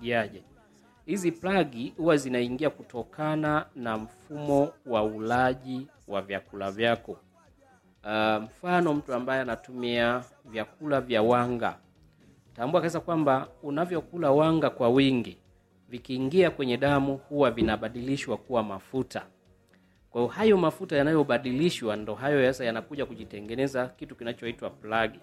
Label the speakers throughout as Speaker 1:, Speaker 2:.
Speaker 1: zinasaidiaje? Hizi plagi huwa zinaingia kutokana na mfumo wa ulaji wa vyakula vyako. Uh, mfano mtu ambaye anatumia vyakula vya wanga, tambua kabisa kwamba unavyokula wanga kwa wingi, vikiingia kwenye damu huwa vinabadilishwa kuwa mafuta. Kwa hiyo hayo mafuta yanayobadilishwa ndo hayo sasa yanakuja kujitengeneza kitu kinachoitwa plagi.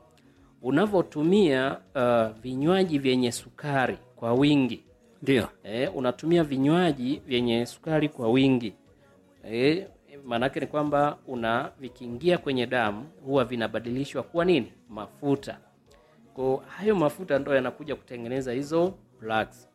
Speaker 1: Unavyotumia uh, vinywaji vyenye sukari kwa wingi
Speaker 2: ndio
Speaker 1: eh, unatumia vinywaji vyenye sukari kwa wingi eh, maanake ni kwamba una vikiingia kwenye damu huwa vinabadilishwa kuwa nini? Mafuta. Kwa hayo mafuta ndo yanakuja kutengeneza hizo plugs.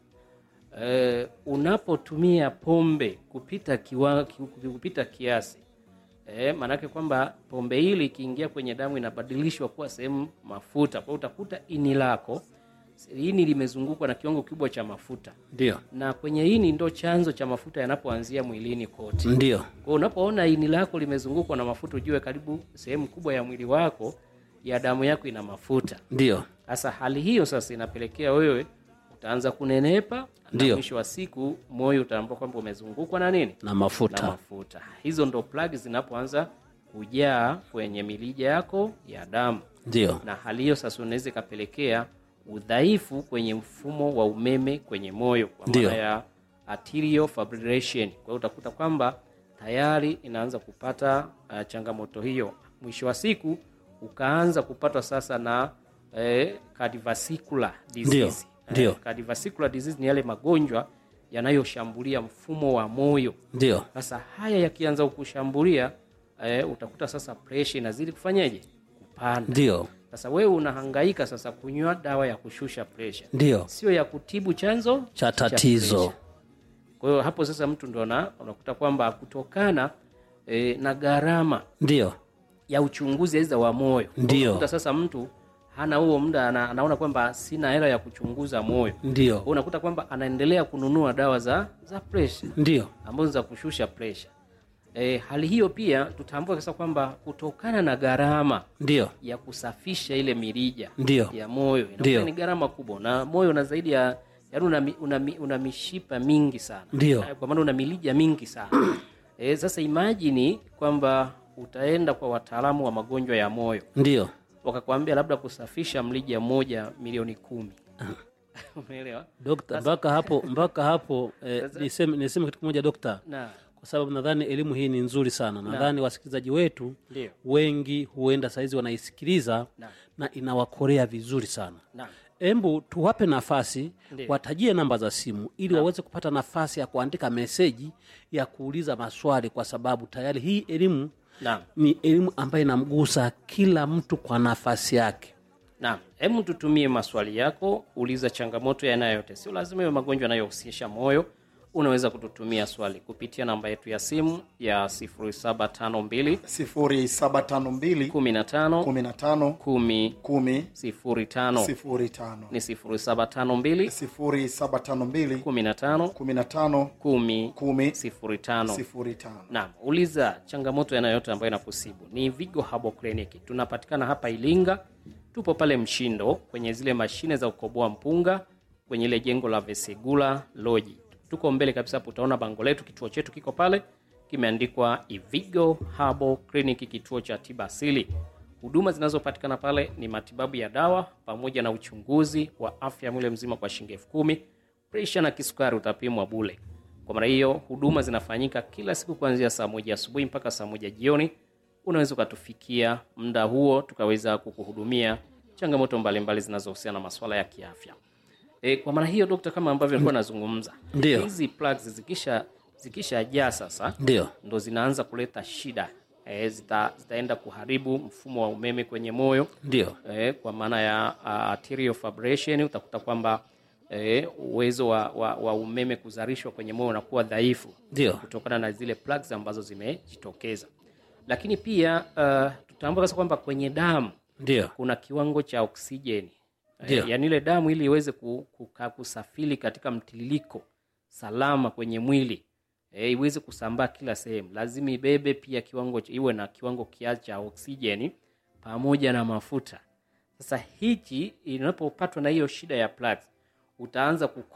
Speaker 1: Eh, unapotumia pombe kupita kiwa, ki- kupita kiasi eh, maanake kwamba pombe hili ikiingia kwenye damu inabadilishwa kuwa sehemu mafuta. Kwa hiyo utakuta ini lako ini limezungukwa na kiwango kikubwa cha mafuta
Speaker 2: ndio
Speaker 1: na kwenye ini ndo chanzo cha mafuta yanapoanzia mwilini kote.
Speaker 2: ndio
Speaker 1: Kwa hiyo unapoona ini lako limezungukwa na mafuta, ujue karibu sehemu kubwa ya mwili wako ya damu yako ina mafuta.
Speaker 2: ndio
Speaker 1: Sasa hali hiyo sasa inapelekea wewe utaanza kunenepa, na
Speaker 2: Ndio.
Speaker 1: mwisho wa siku moyo utaambua kwamba umezungukwa na nini?
Speaker 2: na
Speaker 1: Na
Speaker 2: mafuta
Speaker 1: mafuta. Hizo ndo plug zinapoanza kujaa kwenye milija yako ya damu
Speaker 2: ndio
Speaker 1: na hali hiyo sasa unaweza ikapelekea udhaifu kwenye mfumo wa umeme kwenye moyo kwa
Speaker 2: Ndio.
Speaker 1: maana ya arterial fibrillation. Kwa hiyo utakuta kwamba tayari inaanza kupata uh, changamoto hiyo, mwisho wa siku ukaanza kupatwa sasa na eh, cardiovascular disease.
Speaker 2: Ndio.
Speaker 1: Eh, cardiovascular disease ni yale magonjwa yanayoshambulia mfumo wa moyo.
Speaker 2: ndio
Speaker 1: Sasa haya yakianza kukushambulia eh, utakuta sasa pressure inazidi kufanyaje? Kupanda.
Speaker 2: ndio
Speaker 1: Sasa wewe unahangaika sasa kunywa dawa ya kushusha pressure,
Speaker 2: ndio
Speaker 1: sio ya kutibu chanzo
Speaker 2: cha tatizo
Speaker 1: pressure. Kwa hiyo hapo sasa mtu ndo ana- unakuta kwamba kutokana e, na gharama
Speaker 2: ndio
Speaker 1: ya uchunguzi aidha wa moyo,
Speaker 2: Ndio.
Speaker 1: unakuta sasa mtu hana huo muda, ana, anaona kwamba sina hela ya kuchunguza moyo. Kwa hiyo
Speaker 2: ndio
Speaker 1: unakuta kwamba anaendelea kununua dawa za za pressure
Speaker 2: ndio
Speaker 1: ambazo za kushusha pressure. E, hali hiyo pia tutambue sasa kwamba kutokana na gharama
Speaker 2: ndio
Speaker 1: ya kusafisha ile mirija
Speaker 2: Ndio.
Speaker 1: ya moyo
Speaker 2: Ndio.
Speaker 1: inakuwa ni gharama kubwa, na moyo una zaidi ya yaani una, mi- una, mi- una mishipa mingi sana
Speaker 2: Ndio.
Speaker 1: Eh, kwa maana una milija mingi sana e, sasa imajini kwamba utaenda kwa wataalamu wa magonjwa ya moyo
Speaker 2: ndio
Speaker 1: wakakwambia labda kusafisha mlija mmoja milioni kumi umeelewa?
Speaker 2: dokta mpaka hapo mpaka hapo eh, niseme, niseme kitu kimoja dokta
Speaker 1: na
Speaker 2: kwa sababu nadhani elimu hii ni nzuri sana nadhani wasikilizaji wetu
Speaker 1: ndio
Speaker 2: wengi huenda sahizi wanaisikiliza
Speaker 1: Naam.
Speaker 2: na inawakorea vizuri sana
Speaker 1: na
Speaker 2: embu tuwape nafasi
Speaker 1: Ndiyo.
Speaker 2: watajie namba za simu ili waweze kupata nafasi ya kuandika meseji ya kuuliza maswali kwa sababu tayari hii elimu
Speaker 1: Naam.
Speaker 2: ni elimu ambayo inamgusa kila mtu kwa nafasi yake
Speaker 1: Naam, hebu tutumie maswali yako, uliza changamoto yanayote, sio lazima iwe magonjwa yanayohusisha moyo. Unaweza kututumia swali kupitia namba yetu ya simu ya 0752
Speaker 3: 0752
Speaker 1: 15
Speaker 3: 15
Speaker 1: 10
Speaker 3: 10
Speaker 1: 05
Speaker 3: 05
Speaker 1: ni 0752
Speaker 3: 0752
Speaker 1: 15
Speaker 3: 15
Speaker 1: 10
Speaker 3: 10
Speaker 1: 05
Speaker 3: 05
Speaker 1: Naam, uliza changamoto yanayote ambayo inakusibu. Ni Vigo Herbal Clinic. Tunapatikana hapa Ilinga. Tupo pale Mshindo kwenye zile mashine za kukoboa mpunga kwenye ile jengo la Vesegula Lodge. Tuko mbele kabisa hapo utaona bango letu, kituo chetu kiko pale kimeandikwa Ivigo Herbal Clinic, kituo cha tiba asili. Huduma zinazopatikana pale ni matibabu ya dawa pamoja na uchunguzi wa afya ya mwili mzima kwa shilingi elfu kumi. Presha na kisukari utapimwa bule. Kwa maana hiyo huduma zinafanyika kila siku kuanzia saa moja asubuhi mpaka saa moja jioni. Unaweza ukatufikia muda huo tukaweza kukuhudumia changamoto mbalimbali zinazohusiana na masuala ya kiafya. E, kwa maana hiyo dokta, kama ambavyo nilikuwa nazungumza,
Speaker 2: Ndio.
Speaker 1: hizi plugs zikisha zikishajaa sasa
Speaker 2: ndio
Speaker 1: ndo zinaanza kuleta shida e, zita, zitaenda kuharibu mfumo wa umeme kwenye moyo
Speaker 2: ndio
Speaker 1: eh, kwa maana ya uh, arterial fibrillation utakuta kwamba eh, uwezo wa, wa, wa umeme kuzalishwa kwenye moyo unakuwa dhaifu
Speaker 2: Ndio.
Speaker 1: kutokana na zile plugs ambazo zimejitokeza lakini pia uh, tutambua sasa kwamba kwenye damu
Speaker 2: ndio
Speaker 1: kuna kiwango cha oksijeni
Speaker 2: Ndio.
Speaker 1: eh, yaani ile damu ili iweze ku- kuka- kusafiri katika mtiririko salama kwenye mwili eh, iweze kusambaa kila sehemu lazima ibebe pia kiwango cha- iwe na kiwango kiasi cha oksijeni pamoja na mafuta sasa hichi inapopatwa na hiyo shida ya plugs utaanza